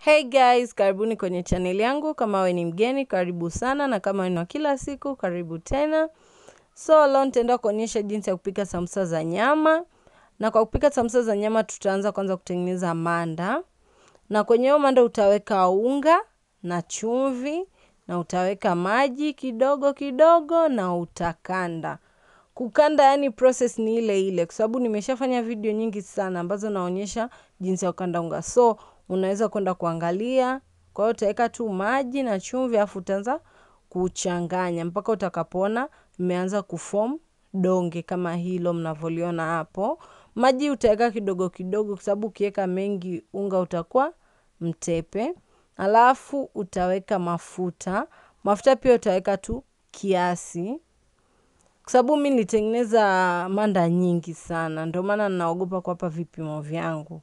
Hey guys, karibuni kwenye channel yangu. Kama we ni mgeni, karibu sana, na kama ni wa kila siku, karibu tena. So leo nitaenda kuonyesha jinsi ya kupika sambusa za nyama, na kwa kupika sambusa za nyama tutaanza kwanza kutengeneza manda, na kwenye hiyo manda utaweka unga na chumvi, na utaweka maji kidogo kidogo, na utakanda kukanda yani process ni ile ile, kwa sababu nimeshafanya video nyingi sana ambazo naonyesha jinsi ya kukanda unga, so unaweza kwenda kuangalia. Kwa hiyo utaweka tu maji na chumvi, afu utaanza kuchanganya mpaka utakapoona imeanza kuform donge kama hilo mnavyoliona hapo. Maji utaweka kidogo kidogo, kwa sababu ukiweka mengi unga utakuwa mtepe. Alafu utaweka mafuta, mafuta pia utaweka tu kiasi kwa sababu mi nilitengeneza manda nyingi sana, ndio maana ninaogopa kuwapa vipimo vyangu,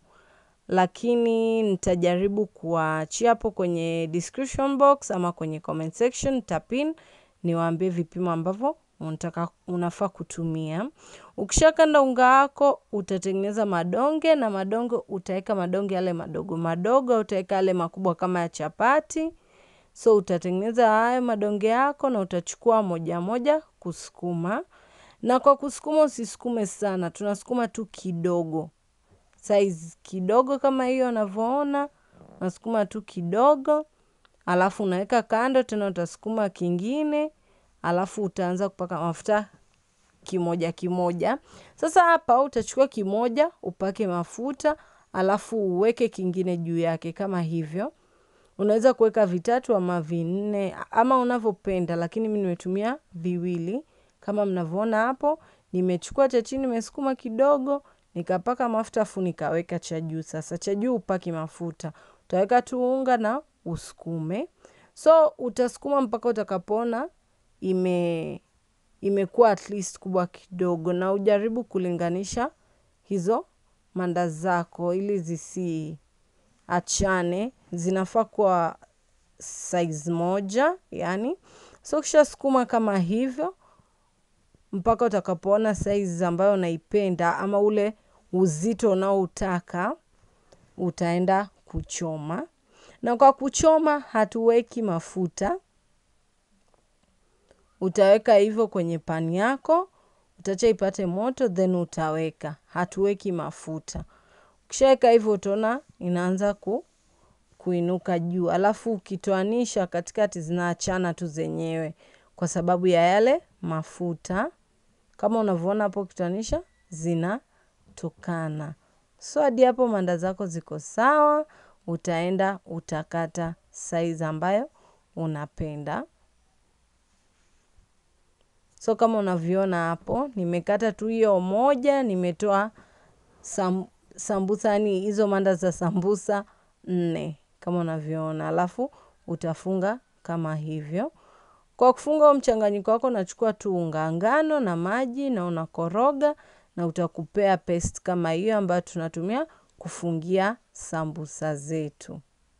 lakini nitajaribu kuachia hapo kwenye description box ama kwenye comment section nitapin, niwaambie vipimo ambavyo unataka unafaa kutumia. Ukishakanda unga wako utatengeneza madonge, na madonge utaweka madonge yale madogo madogo, utaweka yale makubwa kama ya chapati. So utatengeneza hayo madonge yako na utachukua moja moja kusukuma, na kwa kusukuma usisukume sana, tunasukuma tu kidogo, size kidogo kama hiyo unavyoona, unasukuma tu kidogo, alafu unaweka kando, tena utasukuma kingine, alafu utaanza kupaka mafuta kimoja kimoja. Sasa hapa utachukua kimoja upake mafuta, alafu uweke kingine juu yake kama hivyo unaweza kuweka vitatu ama vinne ama unavyopenda, lakini mi nimetumia viwili kama mnavyoona hapo. Nimechukua cha chini, nimesukuma kidogo, nikapaka mafuta, afu nikaweka cha juu. Sasa cha juu upaki mafuta, utaweka tu unga na usukume. So utasukuma mpaka utakapoona ime imekuwa at least kubwa kidogo, na ujaribu kulinganisha hizo manda zako ili zisi achane zinafaa kuwa size moja yani. So kisha sukuma kama hivyo mpaka utakapoona size ambayo unaipenda ama ule uzito unaoutaka, utaenda kuchoma. Na kwa kuchoma hatuweki mafuta, utaweka hivyo kwenye pani yako, utacha ipate moto, then utaweka, hatuweki mafuta. Ukishaweka hivyo utaona inaanza ku kuinuka juu, alafu ukitoanisha katikati zinaachana tu zenyewe kwa sababu ya yale mafuta. Kama unavyoona hapo, ukitoanisha zinatokana. So hadi hapo manda zako ziko sawa, utaenda utakata size ambayo unapenda. So kama unavyoona hapo, nimekata tu hiyo moja, nimetoa sam, sambusa yani hizo manda za sambusa nne kama unavyoona, alafu utafunga kama hivyo. Kwa kufunga mchanganyiko wako, unachukua tu unga ngano na maji na unakoroga, na utakupea paste kama hiyo ambayo tunatumia kufungia sambusa zetu.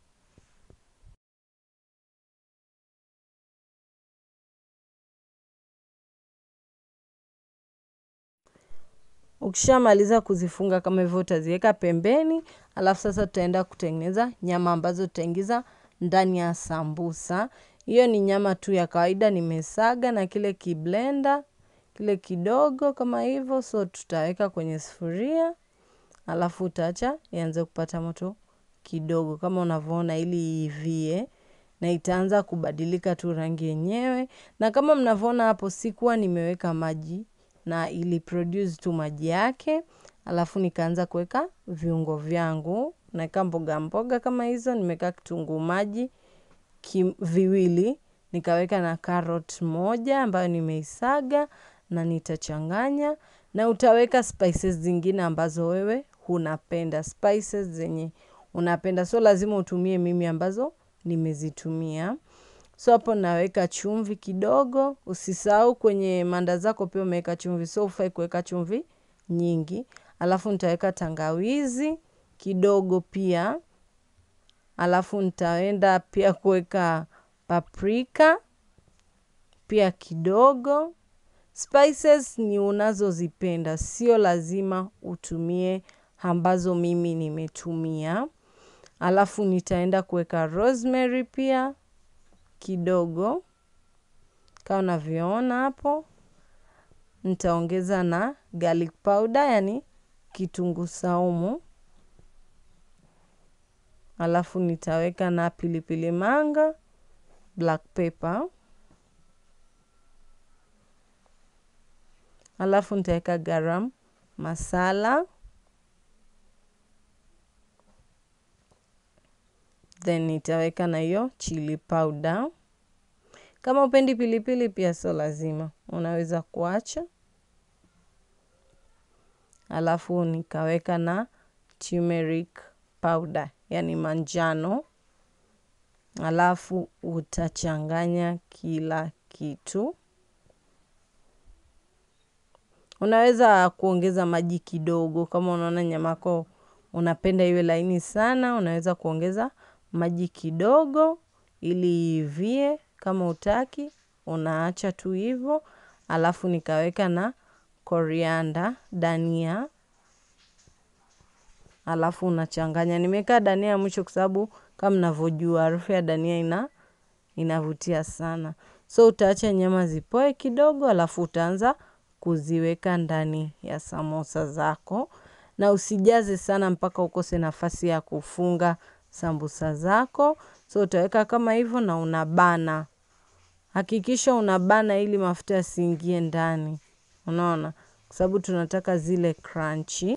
Ukishamaliza kuzifunga kama hivyo, utaziweka pembeni, alafu sasa tutaenda kutengeneza nyama ambazo tutaingiza ndani ya sambusa. Hiyo ni nyama tu ya kawaida nimesaga na kile kiblenda kile kidogo kama hivyo. So tutaweka kwenye sufuria, alafu utaacha ianze kupata moto kidogo kama unavyoona, ili iivie na itaanza kubadilika tu rangi yenyewe. Na kama mnavyoona hapo, sikuwa nimeweka maji na ili produce tu maji yake, alafu nikaanza kuweka viungo vyangu, naweka mboga mboga kama hizo, nimeweka kitunguu maji viwili, nikaweka na carrot moja ambayo nimeisaga na nitachanganya, na utaweka spices zingine ambazo wewe unapenda, spices zenye unapenda, so lazima utumie mimi ambazo nimezitumia. So hapo naweka chumvi kidogo. Usisahau kwenye manda zako pia umeweka chumvi, so hufai kuweka chumvi nyingi. Alafu nitaweka tangawizi kidogo pia, alafu nitaenda pia kuweka paprika pia kidogo. Spices ni unazozipenda, sio lazima utumie ambazo mimi nimetumia. alafu nitaenda kuweka rosemary pia kidogo kama unavyoona hapo nitaongeza na garlic powder yani kitunguu saumu alafu nitaweka na pilipili manga black pepper alafu nitaweka garam masala then nitaweka na hiyo chili powder kama upendi pilipili pia sio lazima unaweza kuacha alafu nikaweka na turmeric powder yani manjano alafu utachanganya kila kitu unaweza kuongeza maji kidogo kama unaona nyamako unapenda iwe laini sana unaweza kuongeza maji kidogo ili ivie kama utaki unaacha tu hivyo alafu nikaweka na korianda dania alafu unachanganya nimeweka dania mwisho kwa sababu kama mnavyojua harufu ya dania ina inavutia sana so utaacha nyama zipoe kidogo alafu utaanza kuziweka ndani ya samosa zako na usijaze sana mpaka ukose nafasi ya kufunga sambusa zako so utaweka kama hivyo na unabana hakikisha unabana ili mafuta yasiingie ndani unaona kwa sababu tunataka zile crunchy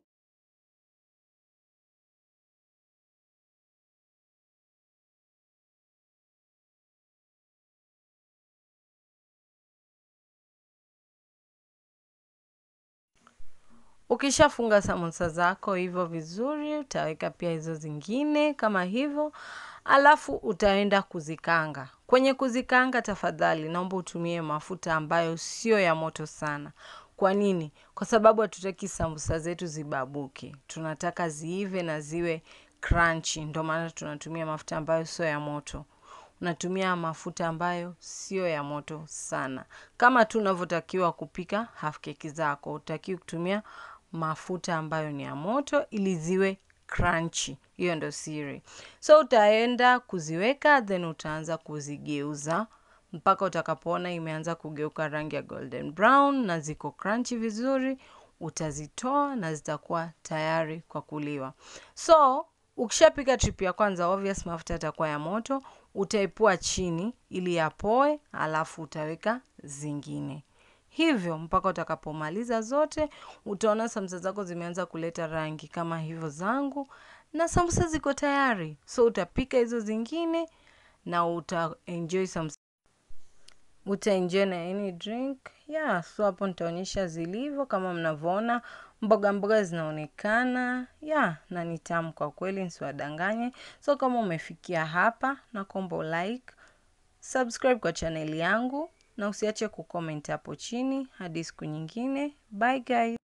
ukishafunga samosa zako hivyo vizuri utaweka pia hizo zingine kama hivyo alafu utaenda kuzikanga kwenye kuzikanga tafadhali naomba utumie mafuta ambayo sio ya moto sana kwa nini kwa sababu hatutaki sambusa zetu zibabuke tunataka ziive na ziwe crunchy ndio maana tunatumia mafuta ambayo sio ya moto unatumia mafuta ambayo sio ya moto sana kama tu unavyotakiwa kupika half keki zako utakiwi kutumia mafuta ambayo ni ya moto ili ziwe crunchy hiyo ndo siri so utaenda kuziweka then utaanza kuzigeuza mpaka utakapoona imeanza kugeuka rangi ya golden brown na ziko crunchy vizuri utazitoa na zitakuwa tayari kwa kuliwa so ukishapika trip ya kwanza obvious mafuta yatakuwa ya moto utaipua chini ili yapoe alafu utaweka zingine hivyo mpaka utakapomaliza zote utaona sambusa zako zimeanza kuleta rangi kama hivyo zangu na sambusa ziko tayari so utapika hizo zingine na utaenjoy sambusa utaenjoy na any drink yeah so hapo nitaonyesha zilivyo kama mnavyoona mboga mboga zinaonekana yeah na ni tamu kwa kweli nsiwadanganye so kama umefikia hapa na kombo like subscribe kwa chaneli yangu na usiache kucomment hapo chini hadi siku nyingine bye guys